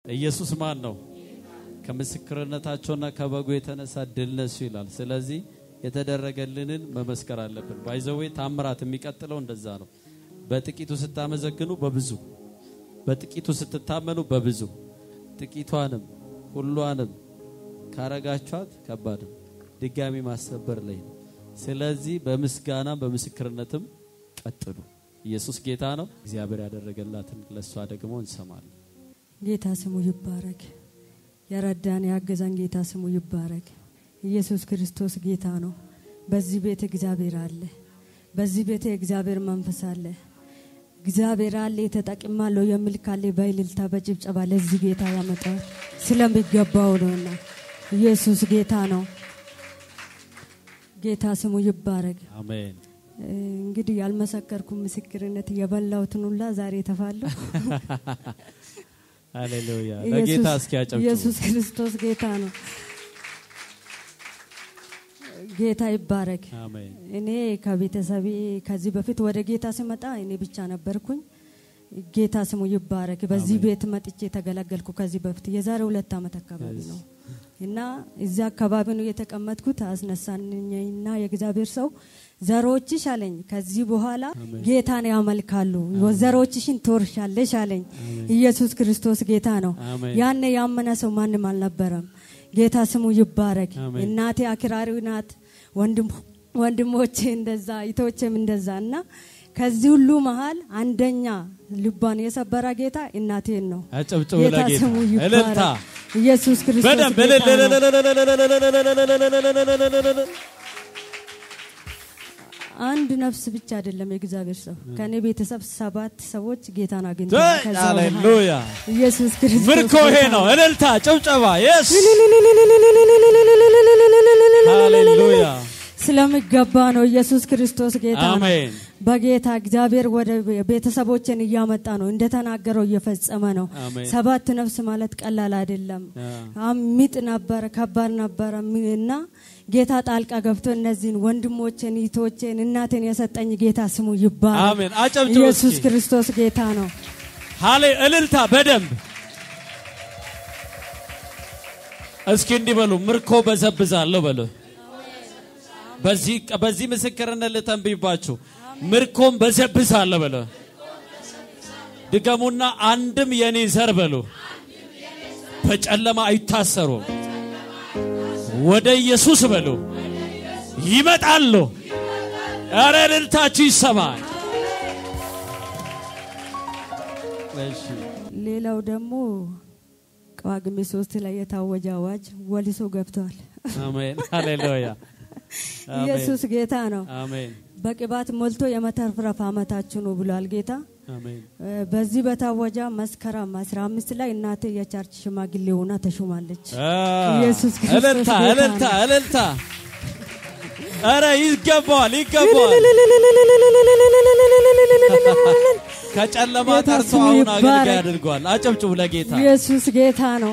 ኢየሱስ ማን ነው? ከምስክርነታቸውና ከበጉ የተነሳ ድል ነሱ ይላል። ስለዚህ የተደረገልንን መመስከር አለብን። ባይዘዌ ታምራት የሚቀጥለው እንደዛ ነው። በጥቂቱ ስታመዘግኑ በብዙ በጥቂቱ ስትታመኑ በብዙ ጥቂቷንም ሁሏንም ካረጋችኋት ከባድ ነው። ድጋሚ ማሰበር ላይ ነው። ስለዚህ በምስጋና በምስክርነትም ቀጥሉ። ኢየሱስ ጌታ ነው። እግዚአብሔር ያደረገላትን ለእሷ ደግሞ እንሰማለን። ጌታ ስሙ ይባረክ። የረዳን ያገዛን ጌታ ስሙ ይባረክ። ኢየሱስ ክርስቶስ ጌታ ነው። በዚህ ቤት እግዚአብሔር አለ። በዚህ ቤት የእግዚአብሔር መንፈስ አለ። እግዚአብሔር አለ የተጠቅማለሁ የሚል ካለ በእልልታ በጭብጨባ ለዚህ ጌታ ያመጣል ስለሚገባው ነውና ኢየሱስ ጌታ ነው። ጌታ ስሙ ይባረክ። አሜን። እንግዲህ ያልመሰከርኩ ምስክርነት የበላሁትን ሁላ ዛሬ ተፋለሁ። ሃሌሉያ። ለጌታ እስኪ ያጨብጭቡ። ኢየሱስ ክርስቶስ ጌታ ነው። ጌታ ይባረክ። አሜን። እኔ ከቤተሰቤ ከዚህ በፊት ወደ ጌታ ስመጣ እኔ ብቻ ነበርኩኝ። ጌታ ስሙ ይባረክ። በዚህ ቤት መጥቼ የተገለገልኩ ከዚህ በፊት የዛሬ ሁለት ዓመት አካባቢ ነው እና እዚያ አካባቢ ነው የተቀመጥኩት። አስነሳኝና የእግዚአብሔር ሰው ዘሮችሽ አለኝ ከዚህ በኋላ ጌታን ያመልካሉ፣ ዘሮችሽን ትወርሻለሽ አለኝ። ኢየሱስ ክርስቶስ ጌታ ነው። አሜን። ያኔ ያመነ ሰው ማንም አልነበረም። ጌታ ስሙ ይባረክ። አሜን። እናቴ አክራሪ ናት፣ ወንድም- ወንድሞቼ እንደዛ፣ ይቶቼም እንደዛ እና ከዚህ ሁሉ መሀል አንደኛ ልቧን የሰበረ ጌታ እናቴን ነው። አጨብጭቡ ጌታ ለጌታ። ስሙ እልልታ ይባረክ። ኢየሱስ ክርስቶስ በደንብ ጌታ ነው። እልል- አንድ ነፍስ ብቻ አይደለም የእግዚአብሔር ሰው ከኔ ቤተሰብ ሰባት ሰዎች ጌታን አግኝተዋል። ከዛ በኋላ ሃሌሉያ። ኢየሱስ ክርስቶስ ምርኮ ይሄ ጌታ ነው። እልልታ፣ ጭብጨባ። የስ ሃሌሉያ። ስለሚገባ ነው። ኢየሱስ ክርስቶስ ጌታ ነው። አሜን። በጌታ እግዚአብሔር ወደ ቤተሰቦችን እያመጣ ነው፣ እንደተናገረው እየፈጸመ ነው። አሜን። ሰባት ነፍስ ማለት ቀላል አይደለም። አም- ሚጥ ነበረ፣ ከባድ ነበረ ሚ- እና ጌታ ጣልቃ ገብቶ እነዚህን ወንድሞችን፣ ይቶችን፣ እናቴን የሰጠኝ ጌታ ስሙ ይባላል። አሜን። አጨብጭቡ ኢየሱስ እስኪ። ክርስቶስ ጌታ ነው። ሃሌ እልልታ በደንብ እስኪ እንዲህ በሉ፣ ምርኮ በዘብዛለሁ በሉ። በዚህ በዚህ ምስክርነት ልተንብይባችሁ፣ ምርኮም በዘብዛለሁ በሉ። ድገሙና አንድም የኔ ዘር በሉ በጨለማ አይታሰሩም፣ ወደ ኢየሱስ በሉ ይመጣሉ። ኧረ እልልታችሁ ይሰማል። እሺ ሌላው ደግሞ ጳጉሜ ሶስት ላይ የታወጀ አዋጅ ወሊሶ ገብተዋል። አሜን ሃሌሉያ አሜን። ኢየሱስ ጌታ ነው። አሜን በቅባት ሞልቶ የመተርፍረፍ አመታችሁ ነው ብሏል ጌታ። አሜን እ፣ በዚህ በታወጃ መስከረም 15 ላይ እናቴ የቸርች ሽማግሌ ሆና ተሾማለች። ኢየሱስ ክርስቶስ እልልታ ጌታ እልልታ ነው። እልልታ ኧረ ይገባዋል ይገባዋል ከጨለማ ጌታ ጠርቶ ስሙ አሁን ይባረክ። አገልጋይ አድርጓል አጨብጭቡ ለጌታ ኢየሱስ ጌታ ነው።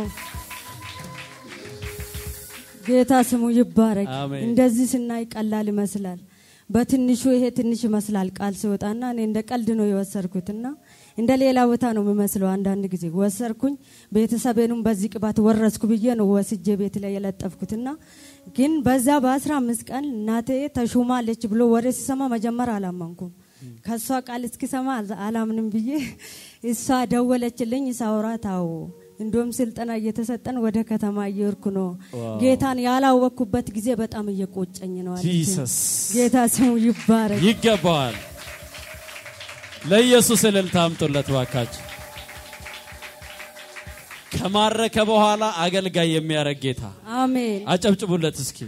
ጌታ ስሙ ይባረክ። አሜን። እንደዚህ ስናይ ቀላል ይመስላል። በትንሹ ይሄ ትንሽ ይመስላል ቃል ሲወጣና እኔ እንደ ቀልድ ነው የወሰድኩትና እንደ ሌላ ቦታ ነው የሚመስለው። አንዳንድ ጊዜ ወሰርኩኝ ቤተሰቤንም በዚህ ቅባት ወረስኩ ብዬ ነው ወስጄ ቤት ላይ የለጠፍኩትና ግን በዛ በአስራ አምስት ቀን እናቴ ተሹማለች ብሎ ወሬ ሲሰማ መጀመር አላመንኩም። ከእሷ ቃል እስኪሰማ አላምንም ብዬ እሷ ደወለችልኝ። ሳውራ ታው እንዲሁም ስልጠና እየተሰጠን ወደ ከተማ እየወርኩ ነው። ዋው። ጌታን ያላወቅኩበት ጊዜ በጣም እየቆጨኝ ነው አለችኝ። ጂሰስ ጌታ ስሙ ይባረክ። ይገባዋል ለኢየሱስ እልልታ አምጡለት ባካችሁ ከማረከ በኋላ አገልጋይ የሚያረግ ጌታ አሜን። አጨብጭቡለት እስኪ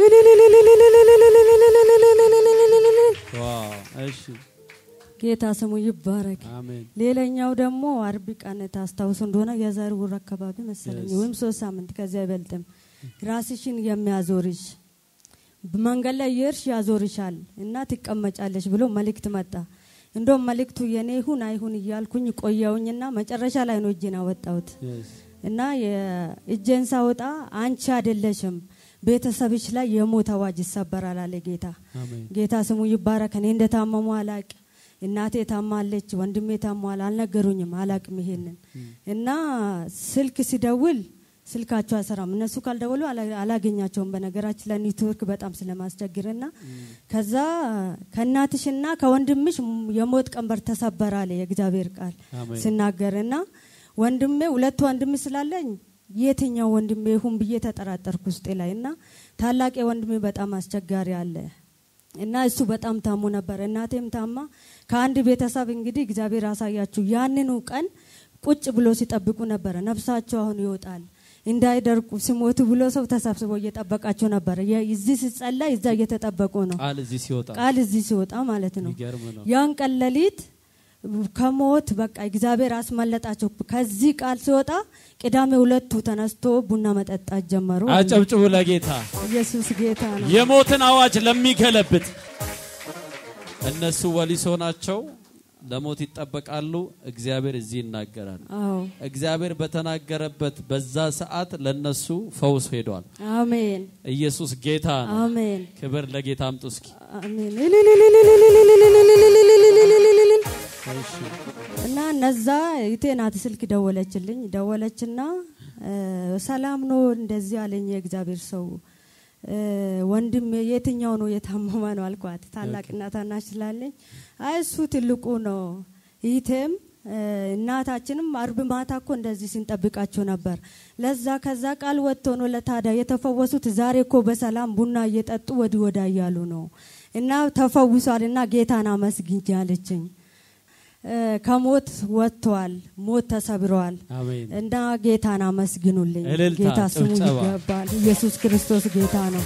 ዋው እሺ ጌታ ስሙ ይባረክ። አሜን ሌላኛው ደግሞ አርብ ቀን ታስታውሱ እንደሆነ የዛሬ ወር አካባቢ መሰለኝ Yes. ወይም ሶስት ሳምንት ከዚያ አይበልጥም። ራስሽን የሚያዞርሽ መንገድ ላይ የእርሽ ያዞርሻል እና ትቀመጫለሽ ብሎ መልእክት መጣ። እንደውም መልእክቱ የኔ ይሁን አይሁን እያልኩኝ ቆየውኝና መጨረሻ ላይ ነው እጄን አወጣሁት Yes. እና የእጄን ሳወጣ አንቺ አይደለሽም ቤተሰብሽ ላይ የሞት አዋጅ ይሰበራል አለ ጌታ። አሜን ጌታ ስሙ ይባረክ። እኔ እንደታመሙ አላቅ እናቴ ታማለች፣ ወንድሜ ታሟል። አልነገሩኝም፣ አላቅም ይሄንን እና ስልክ ሲደውል ስልካቸው አይሰራም። እነሱ ካልደወሉ አላ- አላገኛቸውም። በነገራችን ላይ ኔትወርክ በጣም ስለማስቸግርና ከዛ ከእናትሽና ከወንድምሽ የሞት ቀንበር ተሰበረ አለ የእግዚአብሔር ቃል አሜን። ሲናገርና ወንድሜ ሁለት ወንድም ስላለኝ የትኛው ወንድሜ ይሁን ብዬ ተጠራጠርኩ ውስጤ ላይ እና ታላቅ ወንድሜ በጣም አስቸጋሪ አለ እና እሱ በጣም ታሞ ነበር። እናቴም ታማ ከአንድ ቤተሰብ እንግዲህ እግዚአብሔር አሳያችሁ ያንኑ ቀን ቁጭ ብሎ ሲጠብቁ ነበረ። ነፍሳቸው አሁን ይወጣል እንዳይደርቁ ሲሞቱ ብሎ ሰው ተሰብስቦ እየጠበቃቸው ነበረ። የ- እዚህ ሲጸለይ እዛ እየተጠበቁ ነው። ቃል እዚህ ሲወጣ ቃል እዚህ ሲወጣ ማለት ነው። የሚገርም ነው። ያን ቀን ሌሊት ከሞት በቃ እግዚአብሔር አስመለጣቸው። ከዚህ ቃል ሲወጣ ቅዳሜ ሁለቱ ተነስቶ ቡና መጠጣት ጀመሩ። አጨብጭቡ ለጌታ። ኢየሱስ ጌታ ነው። የሞትን አዋጅ ለሚገለብጥ እነሱ ወሊሶ ናቸው፣ ለሞት ይጠበቃሉ። እግዚአብሔር እዚህ ይናገራል። አዎ እግዚአብሔር በተናገረበት በዛ ሰዓት ለነሱ ፈውስ ሄዷል። አሜን ኢየሱስ ጌታ ነው። አሜን ክብር ለጌታ አምጡ እስኪ። አሜን። እሺ። እና እነዛ ይቴ ናት ስልክ ደወለችልኝ። ደወለችና እ፣ ሰላም ነው እንደዚህ አለኝ የእግዚአብሔር ሰው እ፣ ወንድም የትኛው ነው የታመመ ነው አልኳት። ታላቅና ታናሽ ስላለኝ አይ እሱ ትልቁ ነው። ይቴም እ፣ እናታችንም አርብ ማታ እኮ እንደዚህ ስንጠብቃቸው ነበር። ለዛ ከዛ ቃል ወጥቶ ነው ለታዲያ የተፈወሱት። ዛሬ እኮ በሰላም ቡና እየጠጡ ወዲህ ወዳ እያሉ ነው እና ተፈውሷል እና ጌታን አመስግኝ አለችኝ። እ፣ ከሞት ወጥቷል፣ ሞት ተሰብረዋል አሜን። እና ጌታን አመስግኑልኝ። እልልታ፣ ጌታ ስሙ ጭብጨባ። ይገባል። ኢየሱስ ክርስቶስ ጌታ ነው።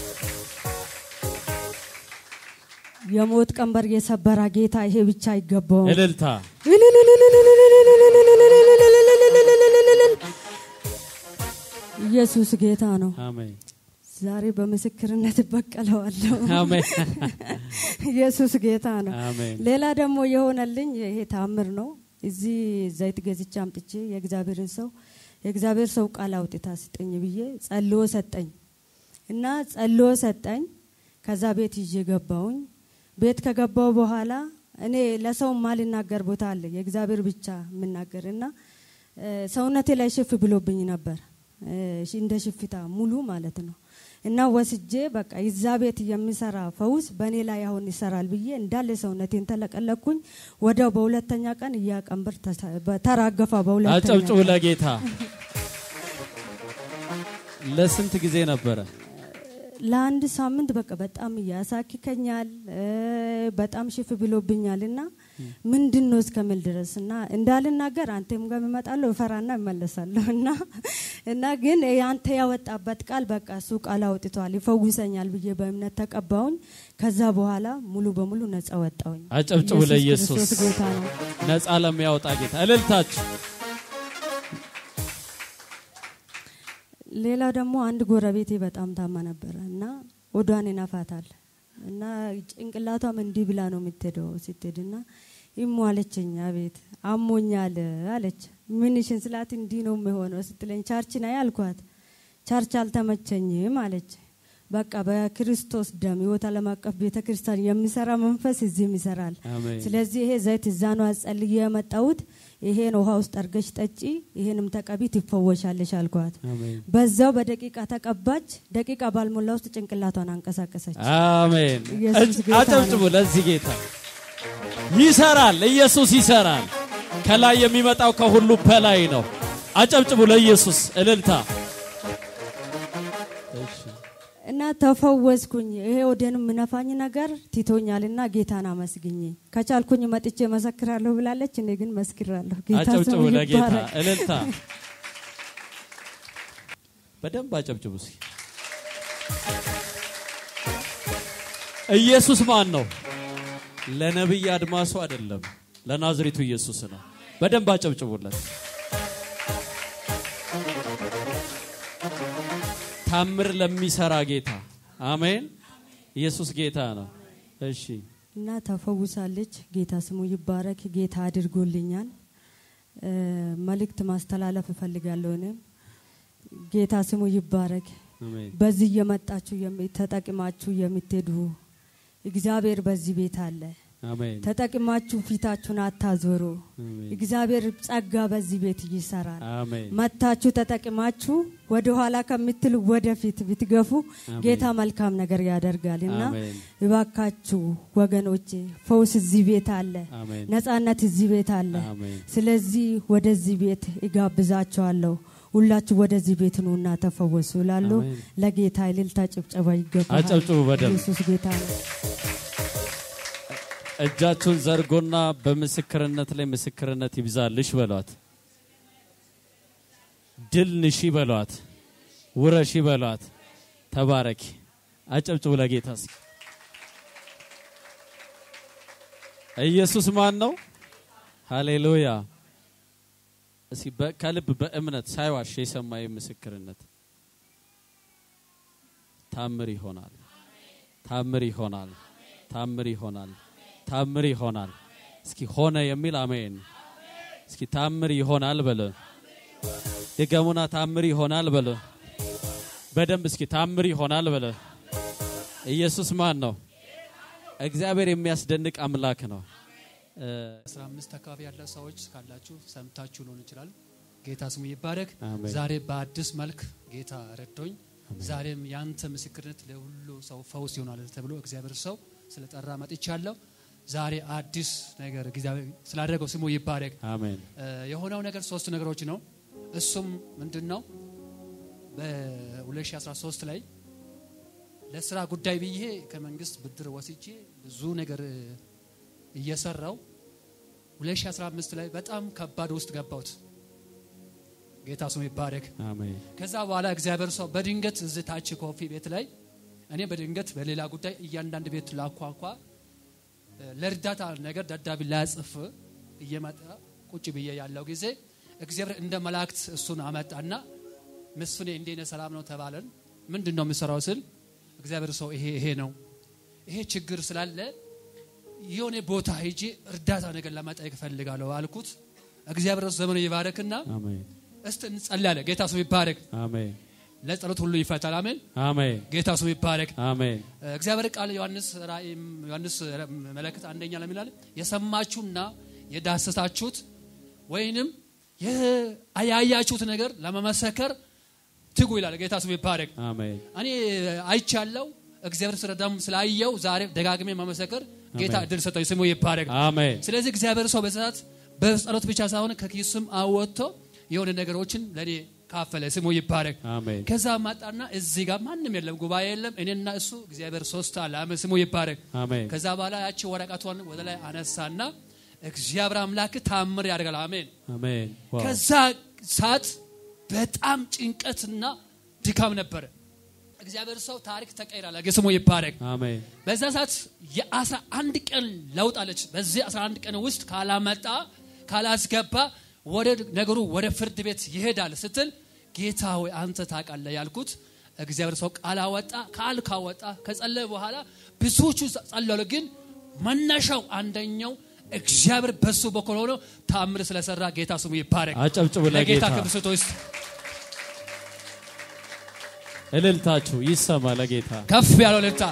የሞት ቀንበር የሰበራ ጌታ ይሄ ብቻ አይገባውም። እልልታ ኢየሱስ ጌታ ነው። አሜን ዛሬ በምስክርነት እበቀለዋለሁ። አሜን ኢየሱስ ጌታ ነው። አሜን ሌላ ደግሞ የሆነልኝ ይሄ ታምር ነው። እዚህ ዘይት ገዝቼ አምጥቼ የእግዚአብሔርን ሰው የእግዚአብሔር ሰው ቃል አውጥታ ስጠኝ ብዬ ጸልዮ ሰጠኝ እና ጸልዮ ሰጠኝ። ከዛ ቤት ይዤ ገባውኝ። ቤት ከገባው በኋላ እኔ ለሰው ማልናገር ቦታ አለ የእግዚአብሔር ብቻ የምናገር እና እ፣ ሰውነቴ ላይ ሽፍ ብሎብኝ ነበር እ፣ እንደ ሽፍታ ሙሉ ማለት ነው እና ወስጄ በቃ ይዛ ቤት የሚሰራ ፈውስ በእኔ ላይ አሁን ይሰራል ብዬ እንዳለ ሰውነቴን ተለቀለኩኝ። ወዲያው በሁለተኛ ቀን እያቀንበር ተራገፋ። በሁለተኛ አጨብጭቡ ቀን ለጌታ። ለስንት ጊዜ ነበረ? ለአንድ ሳምንት በቃ በጣም እያሳክከኛል እ፣ በጣም ሽፍ ብሎብኛል እና ምንድን ነው እስከምል ድረስ እና እንዳልናገር አንተም ጋር እመጣለሁ እፈራና እመለሳለሁ እና እና ግን አንተ ያወጣበት ቃል በቃ እሱ ቃል አውጥቷል ይፈውሰኛል ብዬ በእምነት ተቀባውኝ። ከዛ በኋላ ሙሉ በሙሉ ነጻ ወጣውኝ። አጨብጭቡ ለኢየሱስ። ክርስቶስ ጌታ ነው። ነፃ ለሚያወጣ ጌታ እልልታችሁ። ሌላ ደግሞ አንድ ጎረቤቴ በጣም ታማ ነበረ እና ወዷን ይነፋታል እና ጭንቅላቷም እንዲህ ብላ ነው የምትሄደው። ስትሄድ እና ይሞ አለችኝ፣ አቤት አሞኛል አለች። ምንሽን ስላት እንዲህ ነው የሚሆነው ስትለኝ ቻርች ናይ አልኳት። ቻርች አልተመቸኝም አለች። በቃ በክርስቶስ ደም ህይወት ዓለም አቀፍ ቤተ ክርስቲያን የሚሰራ መንፈስ እዚህም ይሰራል። አሜን ስለዚህ ይሄ ዘይት እዛ ነው አጸልዬ የመጣሁት። ይሄን ውሃ ውስጥ አርገሽ ጠጪ፣ ይሄንም ተቀቢ ትፈወሻለሽ አልኳት። አሜን በዛው በደቂቃ ተቀባች። ደቂቃ ባልሞላ ውስጥ ጭንቅላቷን አንቀሳቀሰች። አሜን። ኢየሱስ ጌታ አጨብጭቡ ለዚህ ጌታ። ይሰራል፣ ኢየሱስ ይሰራል። ከላይ የሚመጣው ከሁሉ በላይ ነው። አጨብጭቡ ለኢየሱስ እልልታ። እሺ እና ተፈወስኩኝ። ይሄ ወደን ምነፋኝ ነገር ቲቶኛልና ጌታን አመስግኝ ከቻልኩኝ መጥቼ መሰክራለሁ ብላለች። እኔ ግን መስክራለሁ። ጌታ አጨብጭቡ ስሙ ለጌታ ይባረክ። እልልታ። በደንብ አጨብጭቡ እስኪ። ኢየሱስ ማን ነው? ለነብይ አድማሱ አይደለም፣ ለናዝሬቱ ኢየሱስ ነው። በደንብ አጨብጭቡለት። ታምር ለሚሰራ ጌታ አሜን። ኢየሱስ ጌታ ነው። እሺ እና ተፈውሳለች። ጌታ ስሙ ይባረክ። ጌታ አድርጎልኛል። እ፣ መልእክት ማስተላለፍ እፈልጋለሁ። እኔም ጌታ ስሙ ይባረክ። አሜን በዚህ እየመጣችሁ የሚ- ተጠቅማችሁ የምትሄዱ እግዚአብሔር በዚህ ቤት አለ። አሜን ተጠቅማችሁ ፊታችሁን አታዞሩ። አሜን እግዚአብሔር ጸጋ በዚህ ቤት ይሰራል። አሜን መታችሁ ተጠቅማችሁ ወደ ኋላ ከምትሉ ወደፊት ብትገፉ አሜን። ጌታ መልካም ነገር ያደርጋል እና አሜን እባካችሁ ወገኖቼ ፈውስ እዚህ ቤት አለ፣ አሜን ነጻነት እዚህ ቤት አለ። አሜን ስለዚህ ወደዚህ ቤት እጋብዛቸዋለሁ። ሁላችሁ ወደዚህ ቤት ኑና ተፈወሱ እላለሁ። አሜን። ለጌታ እልልታ ጭብጨባ ይገባል። አጨብጭቡ በደንብ። ኢየሱስ ጌታ ነው። እጃችሁን ዘርጎና በምስክርነት ላይ ምስክርነት ይብዛልሽ በሏት። ድል ንሺ በሏት። ውረሺ በሏት። ተባረኪ። አጨብጭቡ ለጌታ እስኪ። ኢየሱስ ማን ነው? ሃሌሉያ። እስኪ በ- ከልብ በእምነት ሳይዋሽ የሰማይ ምስክርነት ታምር ይሆናል። ታምር ይሆናል። ታምር ይሆናል። ታምር ይሆናል። እስኪ ሆነ የሚል አሜን። እስኪ ታምር ይሆናል በለ። ድገሙና ታምር ይሆናል በለ። በደንብ እስኪ ታምር ይሆናል በለ። ኢየሱስ ማን ነው? እግዚአብሔር የሚያስደንቅ አምላክ ነው። እ፣ 15 አካባቢ ያለ ሰዎች ካላችሁ ሰምታችሁ ሊሆን ይችላል። ጌታ ስሙ ይባረክ። አሜን። ዛሬ በአዲስ መልክ ጌታ ረዶኝ፣ ዛሬም ያንተ ምስክርነት ለሁሉ ሰው ፈውስ ይሆናል ተብሎ እግዚአብሔር ሰው ስለጠራ መጥቻለሁ። ዛሬ አዲስ ነገር እግዚአብሔር ስላደረገው ስሙ ይባረክ። አሜን እ፣ የሆነው ነገር ሶስት ነገሮች ነው። እሱም ምንድን ነው? በ2013 ላይ ለስራ ጉዳይ ብዬ ከመንግስት ብድር ወስጄ ብዙ ነገር እ፣ እየሰራው 2015 ላይ በጣም ከባድ ውስጥ ገባሁት። ጌታ ስሙ ይባረክ። አሜን ከዛ በኋላ እግዚአብሔር ሰው በድንገት እዚህ ታች ኮፊ ቤት ላይ እኔ በድንገት በሌላ ጉዳይ እያንዳንድ ቤት ላኳኳ እ፣ ለእርዳታ ነገር ደብዳቤ ላጽፍ እየመጣ ቁጭ ብዬ ያለው ጊዜ እግዚአብሔር እንደ መላእክት እሱን አመጣና መስፍኔ እንዴት ነህ ሰላም ነው ተባለን። ምንድን ነው የምሰራው ስል እግዚአብሔር ሰው ይሄ ይሄ ነው ይሄ ችግር ስላለ የሆነ ቦታ ሄጄ እርዳታ ነገር ለመጠየቅ እፈልጋለሁ አልኩት። እግዚአብሔር ዘመኑ ይባረክና አሜን እስቲ እንጸልያለን። ጌታ ስሙ ይባረክ። አሜን ለጸሎት ሁሉ ይፈታል። አሜን። አሜን ጌታ ስሙ ይባረክ። አሜን እግዚአብሔር ቃል ዮሐንስ ራእይም ዮሐንስ መለክት አንደኛ ለምን ይላል? የሰማችሁና የዳሰሳችሁት ወይንም ያያችሁት ነገር ለመመሰከር ትጉ ይላል። ጌታ ስሙ ይባረክ። አሜን እኔ አይቻለው እግዚአብሔር ስለዳም ስላየው ዛሬ ደጋግሜ መመሰከር ጌታ አሜን። እድል ሰጠኝ። ስሙ ይባረክ። አሜን ስለዚህ እግዚአብሔር ሰው በሰዓት በጸሎት ብቻ ሳይሆን ከኪስም አወጥቶ የሆነ ነገሮችን ለእኔ ካፈለ። ስሙ ይባረክ። አሜን ከዛ ማጣና እዚህ ጋር ማንም የለም፣ ጉባኤ የለም። እኔና እሱ እግዚአብሔር ሶስት አለ። አሜን። ስሙ ይባረክ። አሜን ከዛ በኋላ ያቺ ወረቀቷን ወደ ላይ አነሳና እግዚአብሔር አምላክ ታምር ያደርጋል። አሜን። አሜን ዋው ከዛ ሰዓት በጣም ጭንቀትና ድካም ነበረ። እግዚአብሔር ሰው ታሪክ ተቀይራል። ስሙ ይባረክ። አሜን በዛ ሰዓት የአስራ አንድ ቀን ለውጥ አለች። በዚህ አስራ አንድ ቀን ውስጥ ካላመጣ ካላስገባ ወደ ነገሩ ወደ ፍርድ ቤት ይሄዳል ስትል ጌታ ሆይ አንተ ታውቃለህ ያልኩት እግዚአብሔር ሰው ቃል አወጣ። ቃል ካወጣ ከጸለየ በኋላ ብዙዎቹ ጸለሉ። ግን መነሻው አንደኛው እግዚአብሔር በሱ በኩል ሆኖ ታምር ስለሰራ ጌታ ስሙ ይባረክ። አጨብጭቡ ለጌታ ለጌታ ክብር ስጡ ውስጥ እልልታችሁ ይሰማ ለጌታ ከፍ ያለው ልልታ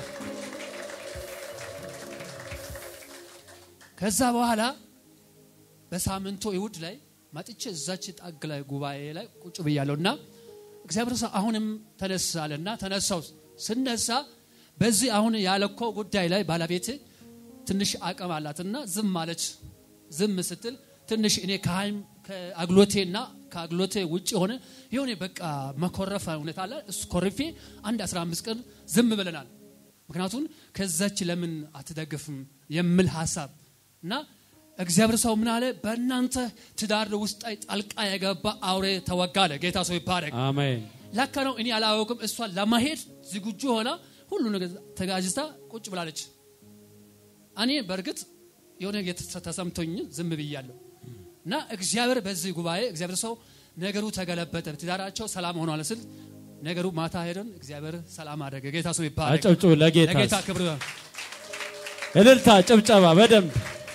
ከዛ በኋላ በሳምንቱ ይሁድ ላይ መጥቼ እዛች ጣግ ላይ ጉባኤ ላይ ቁጭ ብያለሁ እና እግዚአብሔር ሰው አሁንም ተነሳለና ተነሳው ስነሳ በዚህ አሁን ያለኮ ጉዳይ ላይ ባለቤት ትንሽ አቅም አላትና ዝም አለች ዝም ስትል ትንሽ እኔ ከሀይም ከአግሎቴና ከአግሎቴ ውጭ የሆነ የሆነ በቃ መኮረፍ ሁኔታ አለ እሱ ኮርፌ አንድ 15 ቀን ዝም ብለናል ምክንያቱም ከዛች ለምን አትደግፍም የሚል ሀሳብ እና እግዚአብሔር ሰው ምን አለ በእናንተ ትዳር ውስጥ ላይ ጣልቃ የገባ አውሬ ተወጋለ ጌታ ሰው ይባረክ አሜን ለካ ነው እኔ አላወቅም እሷ ለማሄድ ዝግጁ ሆና ሁሉ ነገር ተጋጅታ ቁጭ ብላለች እኔ በእርግጥ የሆነ የተ- ተሰምቶኝ ዝም ብያለሁ እና እግዚአብሔር በዚህ ጉባኤ እግዚአብሔር ሰው ነገሩ ተገለበጠ ትዳራቸው ሰላም ሆኗል ስል ነገሩ ማታ ሄደን እግዚአብሔር ሰላም አደረገ ጌታ ሰው ይባረክ አጨብጭቡ ለጌታ ለጌታ ክብር እልልታ ጭብጨባ በደንብ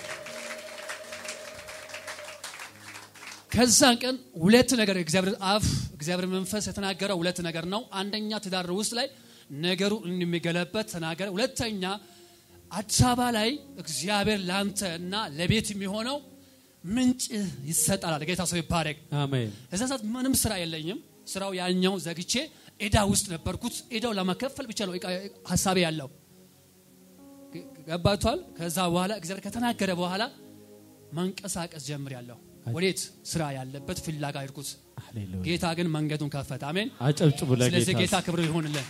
ከዛን ቀን ሁለት ነገር እግዚአብሔር አፍ እግዚአብሔር መንፈስ የተናገረው ሁለት ነገር ነው። አንደኛ ትዳር ውስጥ ላይ ነገሩ እንደሚገለበት ተናገረ። ሁለተኛ አዲስ አበባ ላይ እግዚአብሔር ለአንተ እና ለቤት የሚሆነው ምንጭ ይሰጣል። ጌታ ሰው ይባረክ። አሜን እዛ ሰዓት ምንም ስራ የለኝም። ስራው ያኛው ዘግቼ ኤዳ ውስጥ ነበርኩት። ኤዳው ለመከፈል ብቻ ነው እቃ- ሀሳቤ ያለው ገ- ገባቷል። ከዛ በኋላ እግዚአብሔር ከተናገረ በኋላ መንቀሳቀስ ጀምር ያለው ወዴት ስራ ያለበት ፍላጋ ይርኩት። ሃሌሉያ ጌታ ግን መንገዱን ከፈተ። አሜን። አጨብጭቡ ስለዚህ ጌታ ለጌታ ክብር ይሆንልን።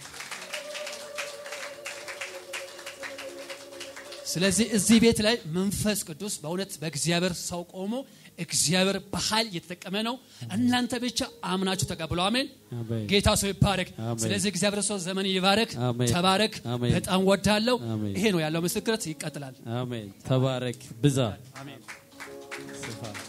ስለዚህ እዚህ ቤት ላይ መንፈስ ቅዱስ በእውነት በእግዚአብሔር ሰው ቆሞ እግዚአብሔር በኃይል እየተጠቀመ ነው። እናንተ ብቻ አምናችሁ ተቀብሎ አሜን። አሜን ጌታ ሰው ይባረክ። አሜን። ስለዚህ እግዚአብሔር ሰው ዘመን ይባረክ። አሜን። ተባረክ። አሜን። በጣም ወዳለው አሜን። ይሄ ነው ያለው ምስክርት ይቀጥላል። አሜን ተባረክ ብዛ አሜን። ስፋ